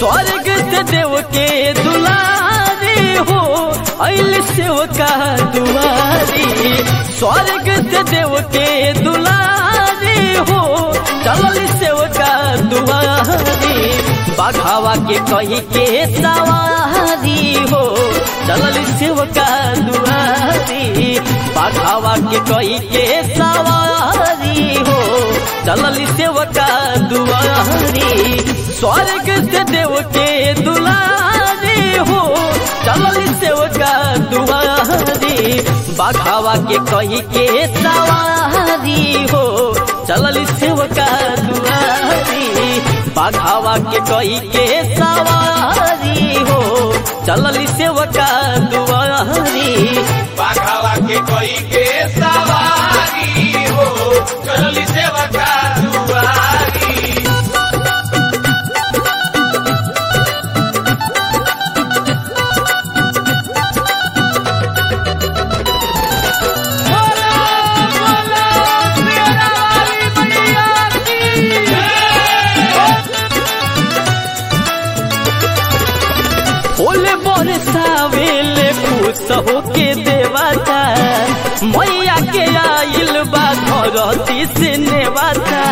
स्वर्ग से देव के दुलारी हो अल सेवका दुआरी स्वर्ग से देव के दुलारी हो चलल सेवका दुआरी बाघावा के कही के सवारी हो चलल सेवका दुआरी बाघावा के कही के सवारी हो चलल सेवका दुआरी स्वर्ग से देव के दुलारी हो चलल सेवका दुआरी बाघावा के कही के सवारी हो चलल सेवका दुआरी बाघावा के कही के सवारी हो चलल सेवका दुआरी बाघावा के कोई के सवारी हो चलली सेवका दुआरी ओले बरसावेले खुश होके देवता मैया के आइल बा धरती से नेवता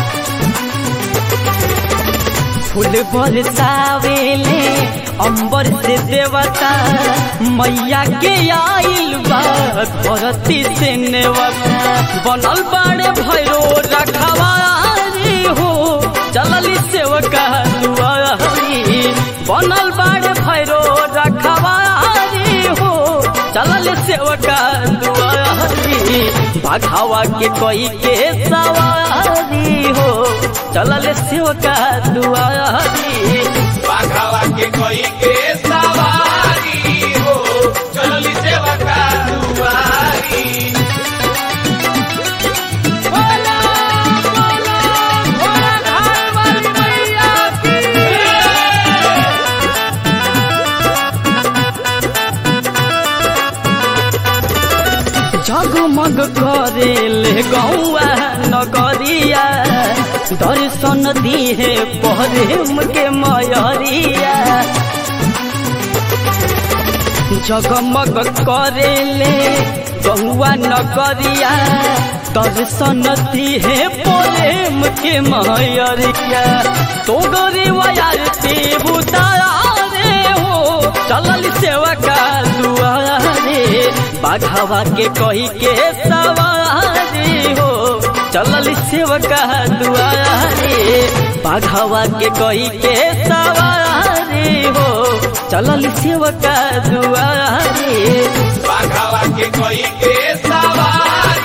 फूल बरसावेले अंबर से देवता मैया के आइल बा धरती से नेवता बनल बाड़े भैरो रखवारी हो चलली सेवका दुआरी बनल बाड़े भैरो रखवारी हो चलल सेवका दुआरी बाघावा के कोई के सवारी हो चलल सेवका दुआरी बाघावा के कोई के सवारी हो चलली सेवका दुआरी जगमग करेले गौआ नगरिया दर्शन दिहे प्रेम के मयरिया जगमग करेले गौआ नगरिया दर्शन दिहे प्रेम के मयरिया तो गरी आरती बुतारे हो चलल सेवका दुआरे बाघावा के कही के सवारी हो चलल सेवका दुआरे बाघावा के कही के सवारी हो चलल सेवका दुआरे बाघावा के कोई के सवारी